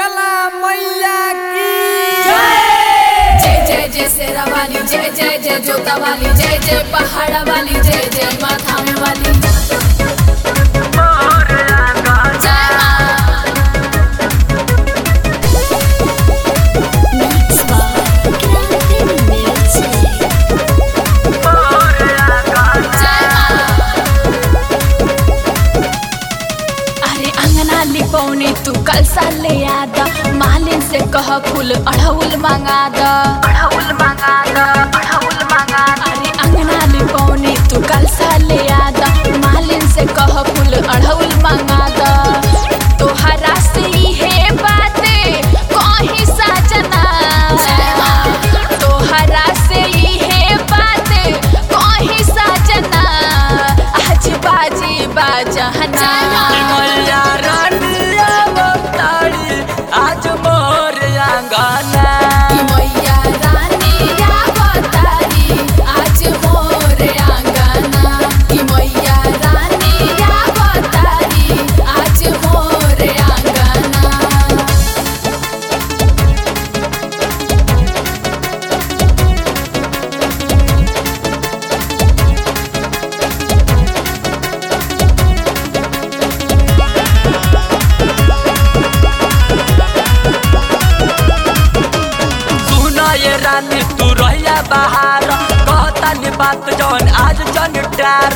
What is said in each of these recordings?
शीतला मैया की जय जय जय शेरा वाली जय जय जय जोता वाली जय जय पहाड़ा वाली जय जय माथा में वाली जय माँ Mix by Grande Music. जय माँ अरे अंगना लिपौनी तू कल सा ले आदा मालिन से कह फूल अड़हुल मंगा दा अड़हुल मंगा दा अड़हुल मंगा अरे अंगना लिपौनी तू कल सा ले आदा मालिन से कह फूल अड़हुल मंगा दा तोहरा से है बात कहीं साजना तोहरा से है बात कहीं साजना आज बाजी बाजहना मैया रानिया बताड़ी आज मोर आंगना कि मैया रानी आवतारी आज मोर आंगना कि मैया रानी आवतारी आज मोर आंगना सुना ये रानी तू रहिया बाहर कहता नि बात जौन आज जन डार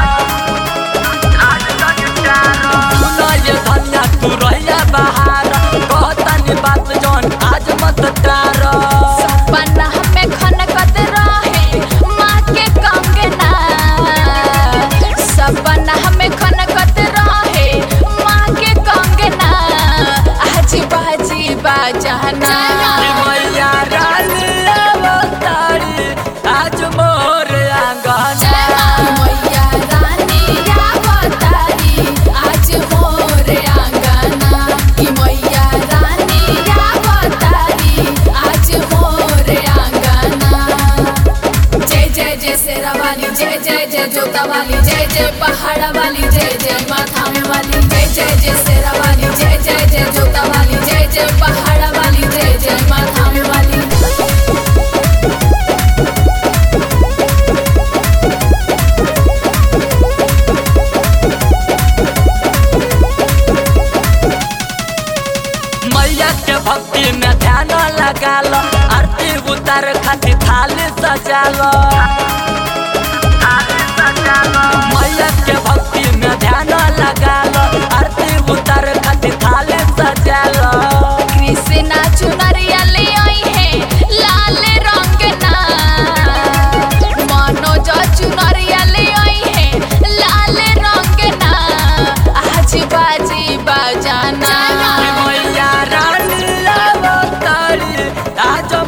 सुना ये धनिया तू रहिया बाहर कहता नि बात जौन आज मत डार सपना में खनकत रहे माँ के कंगना सपना में खनकत रहे माँ के कंगना आज बाजी बाजाना मैया रानी अवतारी आज मोर आंगना मैया रानी आवतारी आज मोर आंगना कि मैया रानी आवतारी आज मोर आंगना जय जय जय शेरा वाली जय जय जय जोता वाली जय जय पहाड़ा वाली जय जय माथा में वाली जय जय जय शेरा वाली जय जय जय जोता वाली जय जय पहाड़ा वाली जय जय माथा में वाली मैया के भक्ति में ध्यान लगा लो आरती उतार खातिर थाली सजा लो मैया के भक्ति में ध्यान लगा लो आरती उतार खातिर थाली सजा लो कृष्णा चुनरिया ले आई है लाल रंग ना मनोज चुनरिया ले आई है लाल रंग ना आज बाजी बाजाना मैया रानी अवतारी आज